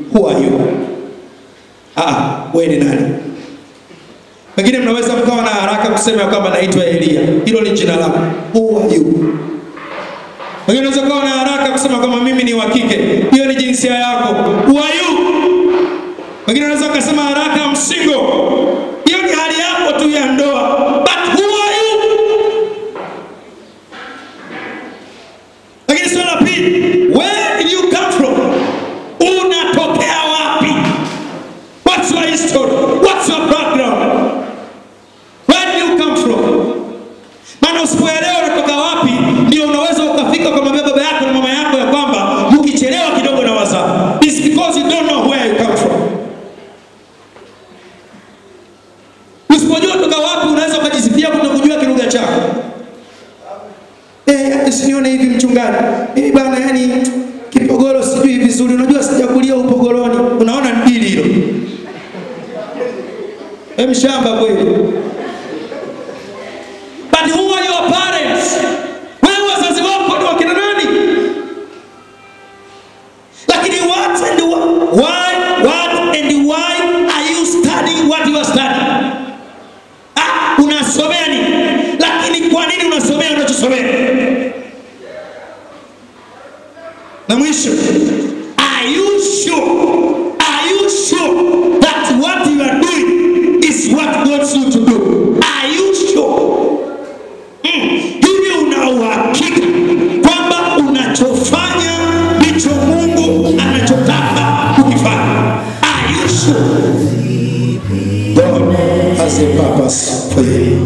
who are you? Ah, wewe ni nani? Wengine mnaweza mkawa na haraka kusema ya kwamba naitwa Elia, hilo ni jina langu. Who are you? Wengine unaweza kuwa na haraka kusema kwamba mimi ni wa kike, hiyo ni jinsia yako. Who are you? Wengine wanaweza kusema haraka I'm single, hiyo ni hali yako tu ya ndoa. But who are you? Lakini swali la pili, where did you come from? Unatokea wapi? What's your history? What's your background? Where did you come from? Maana usipoelewa unatoka wapi, ndio unaweza ukafika kwa baba yako na mama yako ya kwamba ukichelewa kidogo na wazaa. It's because you don't know where you come from. Usipojua toka wapi, unaweza ukajisifia kutokujua kilugha chako. Eh, hata sinione hivi mchungaji. Mimi bana, yani kipogoro sijui vizuri. Unajua sijakulia upogoroni. Unaona ni dili hilo. Hem, shamba kweli. But who are your parents? Wewe wazazi wako ni wakina nani? Lakini what and wh- why, what and why are you studying what you are studying? Ah, unasomea nini? Lakini kwa nini unasomea unachosomea? Na mwisho, are you sure? Are you sure that what you are doing is what God wants you to do? Are you sure? hivi una uhakika kwamba unachofanya ndicho Mungu anachotaka kukifanya? Are you sure? God has a purpose for you.